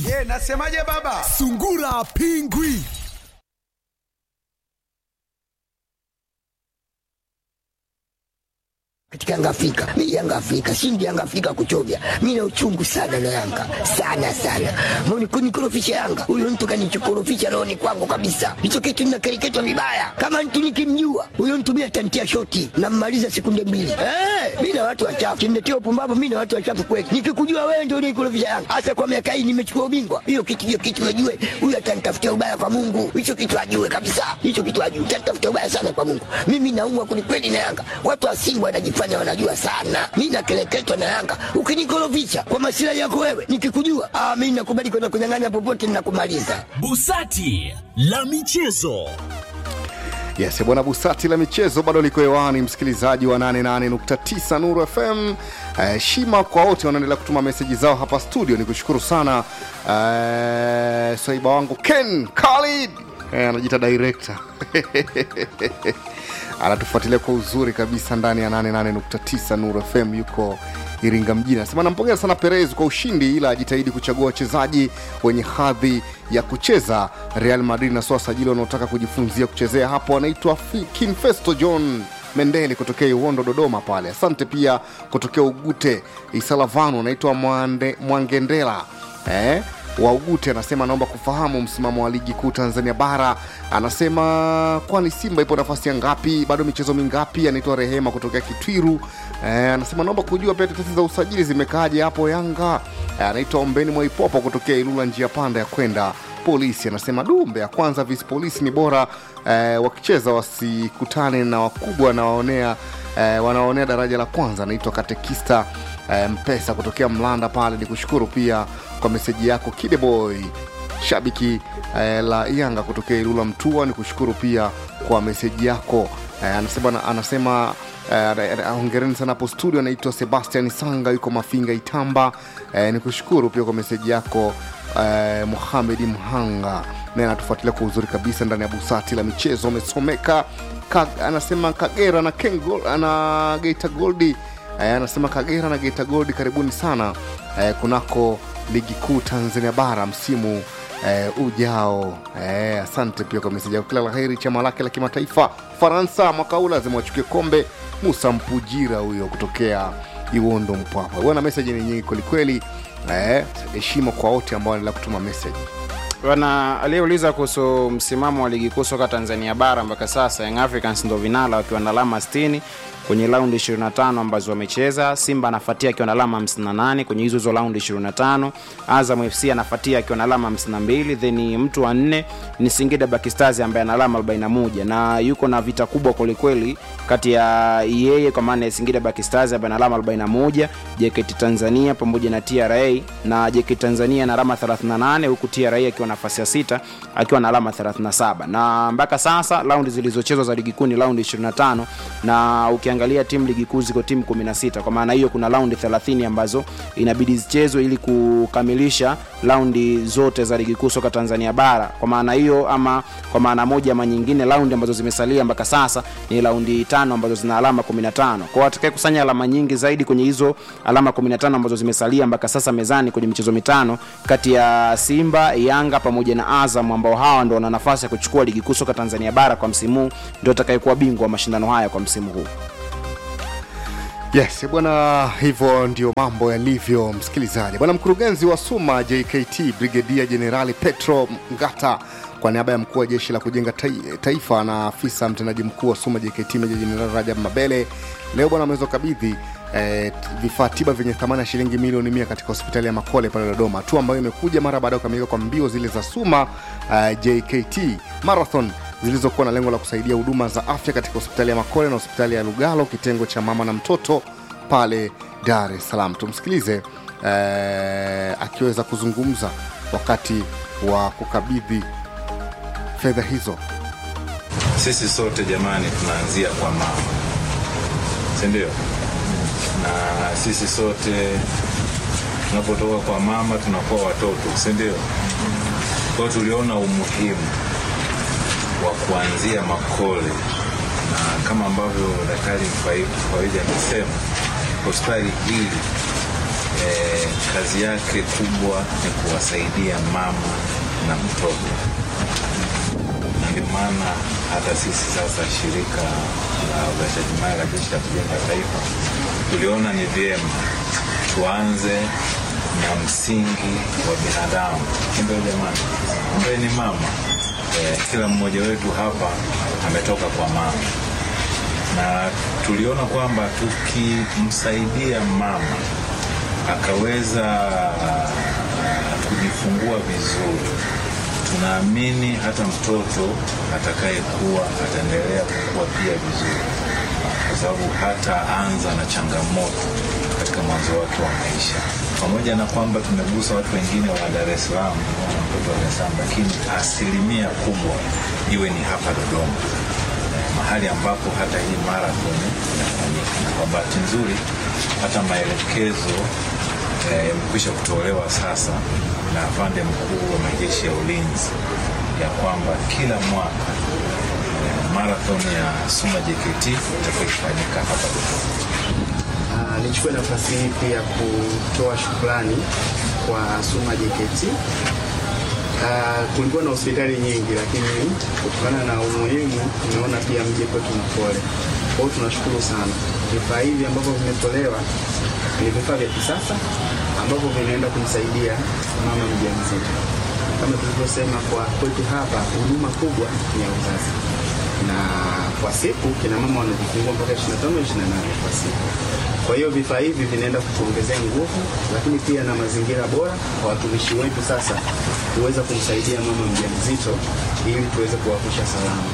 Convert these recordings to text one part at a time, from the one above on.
Ye, nasemaje baba? Sungura Pingwi. katika Yanga Afrika. Mimi Yanga Afrika, shindi Yanga Afrika kuchovya. Mimi na uchungu sana na Yanga. Sana sana. Mbona kunikorofisha Yanga? Huyo mtu kanichokorofisha roho ni kwangu kabisa. Hicho kitu ninakereketwa vibaya. Kama mtu nikimjua, huyo mtu mimi atantia shoti na mmaliza sekunde mbili. Eh, mimi na watu wachafu. Kimletea upumbavu mimi na watu wachafu kweli. Nikikujua wewe ndio unikorofisha Yanga. Hasa kwa miaka hii nimechukua ubingwa. Hiyo kitu hiyo kitu ajue. Huyo atanitafutia ubaya kwa Mungu. Hicho kitu ajue kabisa. Hicho kitu ajue. Atanitafutia ubaya sana kwa Mungu. Mimi naumwa kwelikweli na Yanga. Watu wa Simba wanajifanya wanajifanya wanajua sana. Mi nakeleketwa na Yanga. Ukinikorofisha kwa masilahi yako wewe, nikikujua ah, mi nakubali kwenda kunyang'anya popote, ninakumaliza. Busati la michezo. Yes, bwana Busati la michezo bado liko hewani, msikilizaji wa 88.9 Nuru FM. Eh, shima kwa wote wanaendelea kutuma meseji zao hapa studio, ni kushukuru sana eh, swaiba wangu Ken Khalid eh, anajiita director anatufuatilia kwa uzuri kabisa ndani ya 88.9 Nuru FM, yuko Iringa mjini. Anasema nampongeza sana Perez kwa ushindi, ila ajitahidi kuchagua wachezaji wenye hadhi ya kucheza Real Madrid na sio wasajili wanaotaka kujifunzia kuchezea hapo. Anaitwa Fi- Kinfesto John Mendeli kutokea Iwondo, Dodoma pale. Asante pia kutokea Ugute Isalavanu, anaitwa Mwande- Mwangendela eh? wa Ugute anasema anaomba kufahamu msimamo wa ligi kuu Tanzania bara. Anasema kwani Simba ipo nafasi ya ngapi, bado michezo mingapi? Anaitwa Rehema kutokea Kitwiru. Eh, anasema naomba kujua pia tetesi za usajili zimekaaje hapo Yanga. Eh, anaitwa Ombeni Mwaipopo kutokea Ilula, njia panda ya kwenda polisi. Anasema dumbe ya kwanza visi polisi ni bora eh, wakicheza wasikutane na wakubwa na waonea eh, wanaonea daraja la kwanza. Anaitwa Katekista eh, Mpesa kutokea Mlanda pale. Ni kushukuru pia kwa meseji yako Kideboy shabiki eh, la Yanga kutokea Ilula Mtua. Ni kushukuru pia kwa meseji yako eh, anasema, anasema eh, hongereni sana hapo studio. Anaitwa Sebastian Sanga yuko Mafinga Itamba. Eh, ni kushukuru pia kwa meseji yako eh, Muhamedi Mhanga naye anatufuatilia kwa uzuri kabisa ndani ya busati la michezo amesomeka ka, anasema Kagera na Kengo, na Geita Goldi eh, anasema Kagera na Geita Goldi karibuni sana eh, kunako ligi kuu Tanzania bara msimu eh, ujao. Eh, asante pia kwa meseji yako. Kila la heri chama lake la kimataifa Faransa mwaka huu lazima wachukue kombe. Musa Mpujira huyo kutokea Iwondo Mpwapwa. Bwana, meseji ni nyingi kwelikweli. Eh, heshima kwa wote ambao wanaendelea kutuma meseji. Bwana aliyeuliza kuhusu msimamo wa ligi kuu soka Tanzania bara mpaka sasa, Young Africans ndo vinala wakiwa na alama 60 kwenye raundi 25 ambazo wamecheza. Simba anafuatia akiwa na alama 58 kwenye hizo hizo raundi 25. Azam FC anafuatia akiwa na alama 52, then mtu wa nne ni Singida Black Stars ambaye ana alama 41 na yuko na vita kubwa kwelikweli kati ya yeye kwa maana ya Singida Black Stars ambaye ana alama 41, JKT Tanzania pamoja na TRA na JKT Tanzania na alama 38 huku TRA akiwa nafasi ya sita akiwa na alama 37 na mpaka sasa raundi zilizochezwa za ligi kuu ni raundi 25 na ukiangalia timu ligi kuu ziko timu 16 kwa maana hiyo kuna raundi 30 ambazo inabidi zichezwe ili kukamilisha raundi zote za ligi kuu soka Tanzania bara kwa maana hiyo ama kwa maana moja ama nyingine raundi ambazo zimesalia mpaka sasa ni raundi tano ambazo zina alama 15 kwa atakaye kusanya alama nyingi zaidi kwenye hizo alama 15 ambazo zimesalia mpaka sasa mezani kwenye michezo mitano kati ya Simba, Yanga pamoja na Azam ambao hawa ndo wana nafasi ya kuchukua ligi kuu soka Tanzania bara kwa msimu huu, ndio atakayekuwa bingwa wa mashindano haya kwa msimu huu. Yes bwana, hivyo ndio mambo yalivyo, msikilizaji. Bwana mkurugenzi wa SUMA JKT Brigedia Jenerali Petro Ngata kwa niaba ya mkuu wa jeshi la kujenga tai- taifa na afisa mtendaji mkuu wa SUMA JKT Meja Jenerali Rajab Mabele leo bwana ameweza kukabidhi eh, vifaa tiba vyenye thamani ya shilingi milioni mia katika hospitali ya Makole pale Dodoma, hatua ambayo imekuja mara baada ya kukamilika kwa mbio zile za SUMA eh, JKT Marathon zilizokuwa na lengo la kusaidia huduma za afya katika hospitali ya Makole na hospitali ya Lugalo kitengo cha mama na mtoto pale Dar es Salaam. Tumsikilize eh, akiweza kuzungumza wakati wa kukabidhi fedha hizo. Sisi sote jamani, tunaanzia kwa mama, si ndio? Na sisi sote tunapotoka kwa mama tunakuwa watoto, si ndio? Kwa hiyo tuliona umuhimu wa kuanzia Makole, na kama ambavyo daktari Mfaidi amesema, hospitali hili eh, kazi yake kubwa ni kuwasaidia mama na mtoto na ndio maana hata sisi sasa shirika la uzalishaji mali la jeshi la kujenga taifa tuliona ni vyema tuanze na msingi wa binadamu ndio jamani ambaye ni mama eh, kila mmoja wetu hapa ametoka kwa mama na tuliona kwamba tukimsaidia mama akaweza ah, kujifungua vizuri tunaamini hata mtoto atakayekuwa ataendelea kukua pia vizuri kwa sababu hataanza na changamoto katika mwanzo wake wa maisha pamoja na kwamba tumegusa watu wengine wa dar es salaam na mtoto wa dar es salaam lakini asilimia kubwa iwe ni hapa dodoma Eh, mahali ambapo hata hii marathon inafanyika na kwa bahati nzuri hata maelekezo eh, yamekwisha kutolewa sasa na afande mkuu wa majeshi ya ulinzi ya kwamba kila mwaka eh, marathon ya Suma JKT itakuwa ikifanyika hapa Dodoma. Ah, nichukue nafasi hii pia kutoa shukrani kwa Suma JKT. Ah, kulikuwa na hospitali nyingi, lakini kutokana na umuhimu tumeona pia mje kwetu na pole. Kwa hiyo tunashukuru sana. Vifaa hivi ambavyo vimetolewa ni vifaa vya kisasa ambavyo vinaenda kumsaidia mama mjamzito. Kama tulivyosema, kwa kwetu hapa huduma kubwa ni ya uzazi na kwa siku kina mama wanajifungua mpaka 25 28 kwa siku. Kwa hiyo vifaa hivi vinaenda kutuongezea nguvu, lakini pia na mazingira bora kwa watumishi wetu sasa kuweza kumsaidia mama mjamzito ili tuweze kuwavusha salama.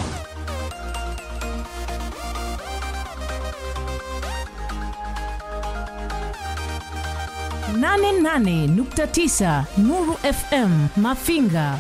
nane nane nukta tisa Nuru FM Mafinga.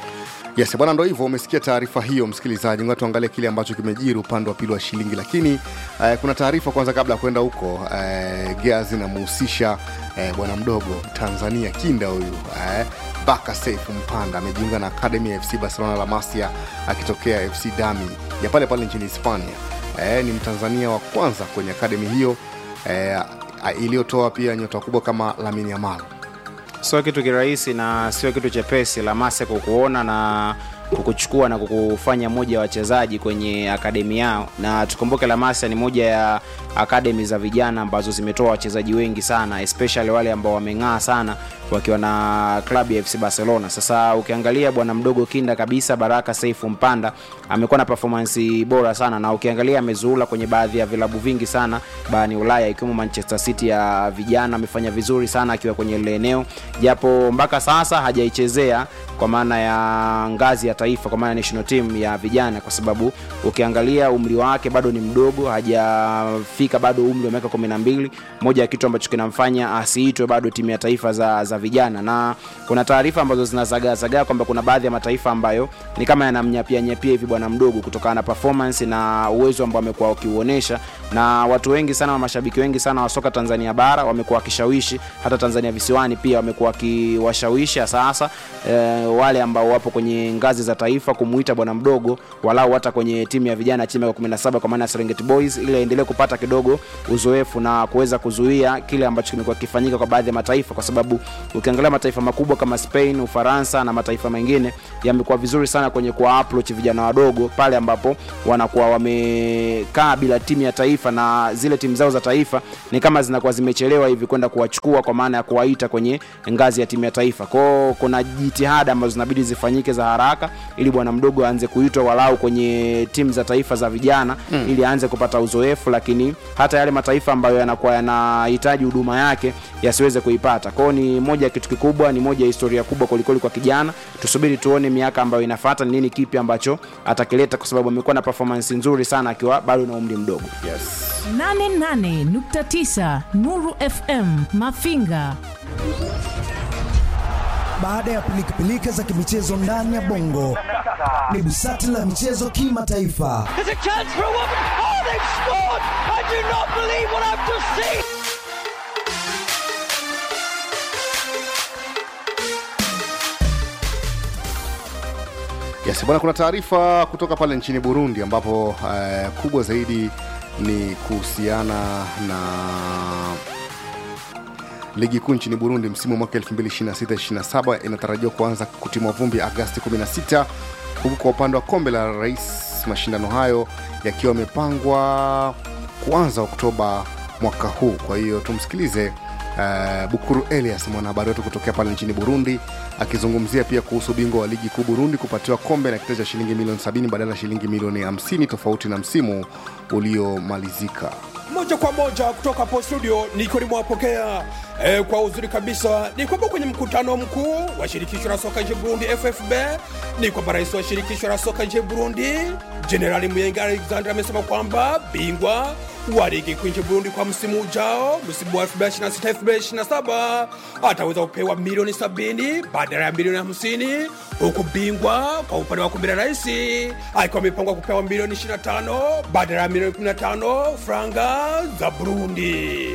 Yes, bwana, ndo hivyo. Umesikia taarifa hiyo, msikilizaji. Ngoja tuangalie kile ambacho kimejiri upande wa pili wa shilingi, lakini eh, kuna taarifa kwanza kabla ya kwenda huko. Eh, Gears inamhusisha eh, bwana mdogo Tanzania kinda huyu eh, Baka Seif Mpanda amejiunga na akademi ya FC Barcelona La Masia akitokea FC Dami ya pale pale nchini Hispania. Eh, ni Mtanzania wa kwanza kwenye akademi hiyo eh, iliyotoa pia nyota kubwa kama Lamine Yamal. sio kitu kirahisi na sio kitu chepesi lamase kukuona na kukuchukua na kukufanya moja ya wachezaji kwenye akademi yao na tukumbuke lamasa ni moja ya akademi za vijana ambazo zimetoa wachezaji wengi sana especially wale ambao wameng'aa sana wakiwa na klabu ya fc barcelona sasa ukiangalia bwana mdogo kinda kabisa baraka saifu mpanda amekuwa na performance bora sana na ukiangalia amezuula kwenye baadhi ya vilabu vingi sana barani ulaya ikiwemo manchester city ya vijana amefanya vizuri sana akiwa kwenye lile eneo japo mpaka sasa hajaichezea kwa maana ya ngazi ya taifa kwa maana ya national team ya vijana kwa sababu ukiangalia umri wake bado ni mdogo hajafika bado umri wa miaka kumi na mbili moja ya kitu ambacho kinamfanya asiitwe bado timu ya taifa za, za vijana na kuna taarifa ambazo zinazagaazagaa kwamba kuna baadhi ya mataifa ambayo ni kama yanamnyapianyapia hivi bwana mdogo kutokana na performance na uwezo ambao amekuwa wakiuonyesha na watu wengi sana wa mashabiki wengi sana wa soka tanzania bara wamekuwa wakishawishi hata tanzania visiwani pia wamekuwa wakiwashawishi sasa eh, wale ambao wapo kwenye ngazi za taifa kumuita bwana mdogo walau hata kwenye timu ya vijana chini ya 17 kwa maana ya Serengeti Boys ili aendelee kupata kidogo uzoefu na kuweza kuzuia kile ambacho kimekuwa kifanyika kwa baadhi ya mataifa, kwa sababu ukiangalia mataifa makubwa kama Spain, Ufaransa na mataifa mengine yamekuwa vizuri sana kwenye kuwa approach vijana wadogo pale ambapo wanakuwa wamekaa bila timu ya taifa na zile timu zao za taifa ni kama zinakuwa zimechelewa hivi kwenda kuwachukua kwa maana ya kuwaita kwenye ngazi ya timu ya taifa. Kwao kuna jitihada ambazo zinabidi zifanyike za haraka ili bwana mdogo aanze kuitwa walau kwenye timu za taifa za vijana mm. ili aanze kupata uzoefu, lakini hata yale mataifa ambayo yanakuwa yanahitaji huduma yake yasiweze kuipata. Kwao ni moja ya kitu kikubwa, ni moja ya historia kubwa kwelikweli kwa kijana. Tusubiri tuone miaka ambayo inafuata ni nini kipi ambacho atakileta, kwa sababu amekuwa na performance nzuri sana akiwa bado na umri mdogo. yes. 88.9 Nuru FM Mafinga. Baada ya pilikapilika za kimichezo ndani ya bongo, ni busati la michezo kimataifa. There's a chance for a woman. Oh, they've scored! I do not believe what I've just seen. Yes, bwana, kuna taarifa kutoka pale nchini Burundi ambapo eh, kubwa zaidi ni kuhusiana na ligi kuu nchini burundi msimu wa mwaka 2026-27 inatarajiwa kuanza kutimwa vumbi agasti 16 huku kwa upande wa kombe la rais mashindano hayo yakiwa yamepangwa kuanza oktoba mwaka huu kwa hiyo tumsikilize uh, bukuru elias mwanahabari wetu kutokea pale nchini burundi akizungumzia pia kuhusu ubingwa wa ligi kuu burundi kupatiwa kombe na kitita cha shilingi milioni 70 badala ya shilingi milioni 50 tofauti na msimu uliomalizika moja kwa moja kutoka hapo studio niko nimewapokea e, kwa uzuri kabisa ni kwamba kwenye mkutano mkuu wa shirikisho la soka nchini burundi ffb ni kwamba rais wa shirikisho la soka nchini burundi jenerali muyenga alexander amesema kwamba bingwa wa ligi kuu nchini burundi kwa msimu ujao msimu wa 2026-2027 ataweza kupewa milioni 70 badala ya milioni 50 huku bingwa kwa upande wa kombe la rais akiwa amepangwa kupewa milioni 25 badala ya milioni 15 franga za burundi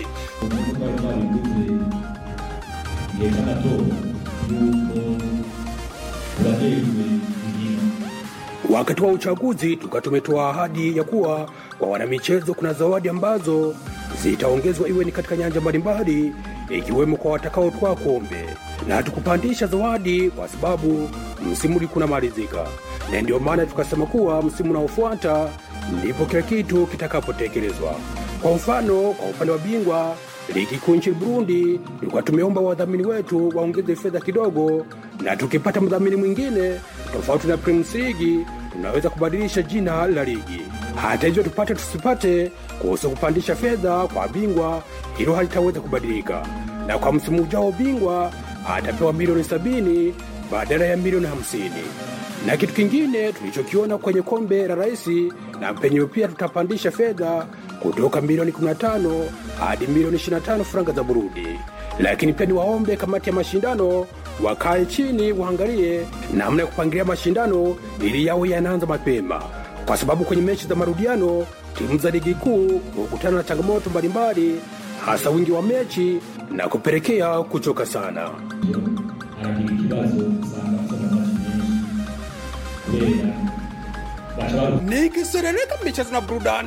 yerekana to yuko uraherwe igihe wakati wa uchaguzi tuka tumetoa ahadi ya kuwa kwa wanamichezo kuna zawadi ambazo zitaongezwa iwe ni katika nyanja mbalimbali ikiwemo kwa watakaotwaa kombe na hatukupandisha zawadi kwa sababu msimu ulikuwa unamalizika na ndio maana tukasema kuwa msimu unaofuata ndipo kila kitu kitakapotekelezwa kwa mfano kwa upande wa bingwa ligi kuu nchini burundi tulikuwa tumeomba wadhamini wetu waongeze fedha kidogo na tukipata mdhamini mwingine tofauti na Premier League tunaweza kubadilisha jina la ligi. Hata hivyo, tupate tusipate, kuhusu kupandisha fedha kwa bingwa, hilo halitaweza kubadilika, na kwa msimu ujao bingwa atapewa milioni sabini badala ya milioni hamsini. Na kitu kingine tulichokiona kwenye kombe la rais na penyewe pia tutapandisha fedha kutoka milioni 15 hadi milioni 25 franga za Burundi lakini pia niwaombe kamati ya mashindano wakae chini waangalie namna ya kupangilia mashindano ili yawe yanaanza mapema, kwa sababu kwenye mechi za marudiano timu za ligi kuu hukutana na changamoto mbalimbali, hasa wingi wa mechi na kupelekea kuchoka sana. aragira ikibazo usanga afite amamaci menshi kubera baca baruka Nikiserereka michezo na burudani